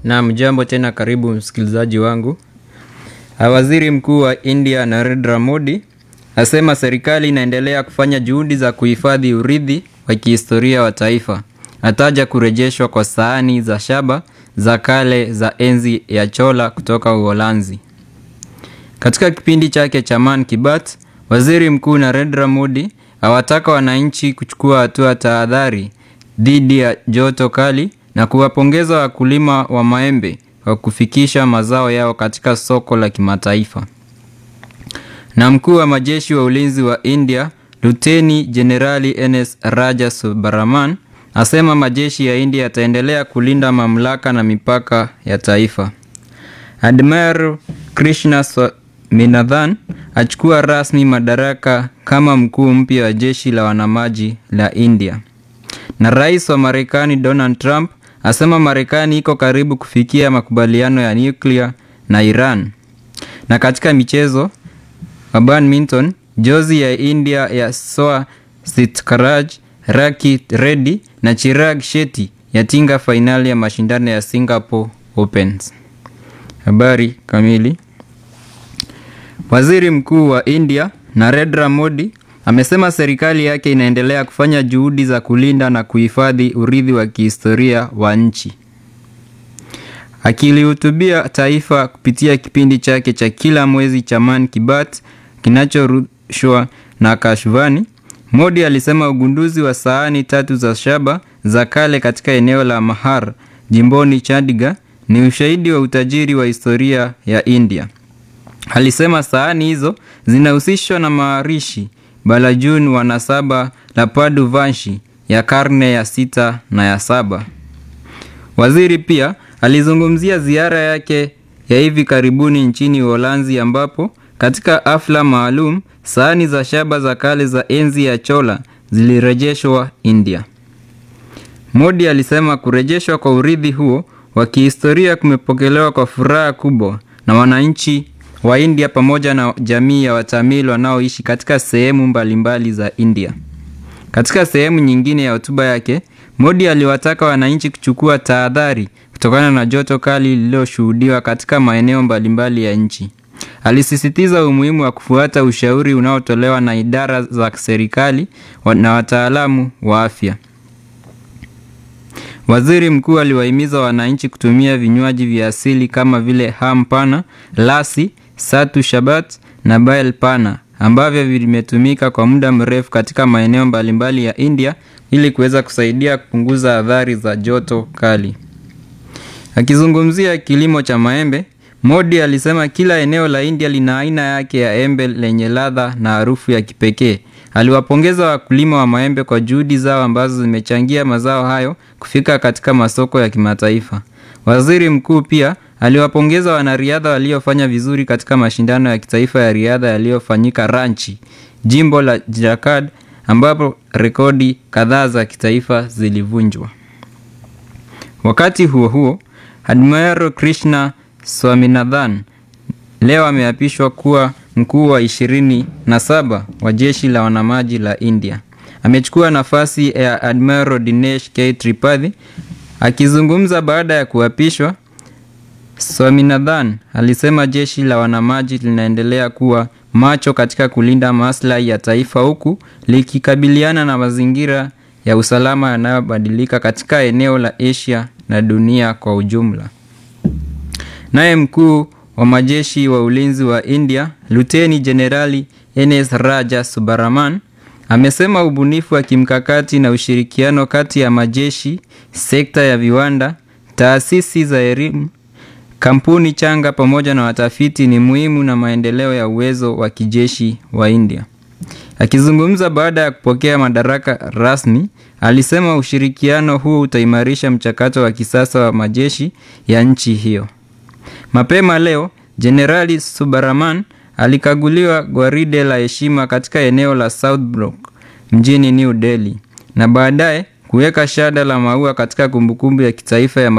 Naam, jambo tena, karibu msikilizaji wangu. Waziri Mkuu wa India Narendra Modi asema serikali inaendelea kufanya juhudi za kuhifadhi urithi wa kihistoria wa taifa. Ataja kurejeshwa kwa sahani za shaba za kale za enzi ya Chola kutoka Uholanzi. Katika kipindi chake cha Man ki Baat, Waziri Mkuu Narendra Modi awataka wananchi kuchukua hatua tahadhari dhidi ya joto kali na kuwapongeza wakulima wa maembe kwa kufikisha mazao yao katika soko la kimataifa. Na mkuu wa majeshi wa ulinzi wa India Luteni Jenerali NS Raja Subaraman asema majeshi ya India yataendelea kulinda mamlaka na mipaka ya taifa. Admiral Krishna Swaminathan achukua rasmi madaraka kama mkuu mpya wa jeshi la wanamaji la India. Na rais wa Marekani Donald Trump asema Marekani iko karibu kufikia makubaliano ya nyuklia na Iran. Na katika michezo wa badminton, jozi ya India ya Soa Sitkaraj, Raki Reddy na Chirag Shetty yatinga fainali ya mashindano ya Singapore Opens. Habari kamili. Waziri Mkuu wa India Narendra Modi amesema serikali yake inaendelea kufanya juhudi za kulinda na kuhifadhi urithi wa kihistoria wa nchi. Akilihutubia taifa kupitia kipindi chake cha kila mwezi cha Man ki Baat kinachorushwa na Kashvani, Modi alisema ugunduzi wa sahani tatu za shaba za kale katika eneo la Mahar jimboni Chandigarh ni ushahidi wa utajiri wa historia ya India. Alisema sahani hizo zinahusishwa na maharishi Balajun wa nasaba la Padu Vanshi ya karne ya sita na ya saba. Waziri pia alizungumzia ziara yake ya hivi karibuni nchini Uholanzi ambapo katika hafla maalum sahani za shaba za kale za enzi ya Chola zilirejeshwa India. Modi alisema kurejeshwa kwa urithi huo wa kihistoria kumepokelewa kwa furaha kubwa na wananchi wa India pamoja na jamii ya Watamil wanaoishi katika sehemu mbalimbali za India. Katika sehemu nyingine ya hotuba yake, Modi aliwataka wananchi kuchukua tahadhari kutokana na joto kali lililoshuhudiwa katika maeneo mbalimbali ya nchi. Alisisitiza umuhimu wa kufuata ushauri unaotolewa na idara za serikali na wataalamu wa afya. Waziri Mkuu aliwahimiza wananchi kutumia vinywaji vya asili kama vile ham pana, lasi, satu shabat na bael pana ambavyo vimetumika kwa muda mrefu katika maeneo mbalimbali ya India ili kuweza kusaidia kupunguza athari za joto kali. Akizungumzia kilimo cha maembe, Modi alisema kila eneo la India lina aina yake ya embe lenye ladha na harufu ya kipekee. Aliwapongeza wakulima wa maembe kwa juhudi zao ambazo zimechangia mazao hayo kufika katika masoko ya kimataifa. Waziri Mkuu pia aliwapongeza wanariadha waliofanya vizuri katika mashindano ya kitaifa ya riadha yaliyofanyika Ranchi, jimbo la Jharkhand, ambapo rekodi kadhaa za kitaifa zilivunjwa. Wakati huo huo, Admiral Krishna Swaminathan leo ameapishwa kuwa mkuu wa ishirini na saba wa jeshi la wanamaji la India. Amechukua nafasi ya Admiral Dinesh K. Tripathi. Akizungumza baada ya kuapishwa, Swaminathan alisema jeshi la wanamaji linaendelea kuwa macho katika kulinda maslahi ya taifa huku likikabiliana na mazingira ya usalama yanayobadilika katika eneo la Asia na dunia kwa ujumla. Naye mkuu wa majeshi wa ulinzi wa India, Luteni Jenerali NS Raja Subaraman amesema ubunifu wa kimkakati na ushirikiano kati ya majeshi, sekta ya viwanda, taasisi za elimu, kampuni changa pamoja na watafiti ni muhimu na maendeleo ya uwezo wa kijeshi wa India. Akizungumza baada ya kupokea madaraka rasmi, alisema ushirikiano huu utaimarisha mchakato wa kisasa wa majeshi ya nchi hiyo. Mapema leo Jenerali Subaraman alikaguliwa gwaride la heshima katika eneo la South Block mjini New Delhi na baadaye kuweka shada la maua katika kumbukumbu ya kitaifa ya